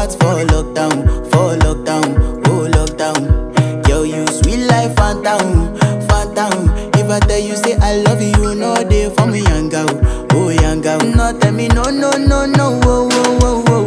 heart for lockdown, for lockdown, oh lockdown. Girl, you sweet life, phantom, phantom. If I tell you say I love you, you know they for me, young girl, oh young girl. No tell me no, no, no, no, oh, oh, oh,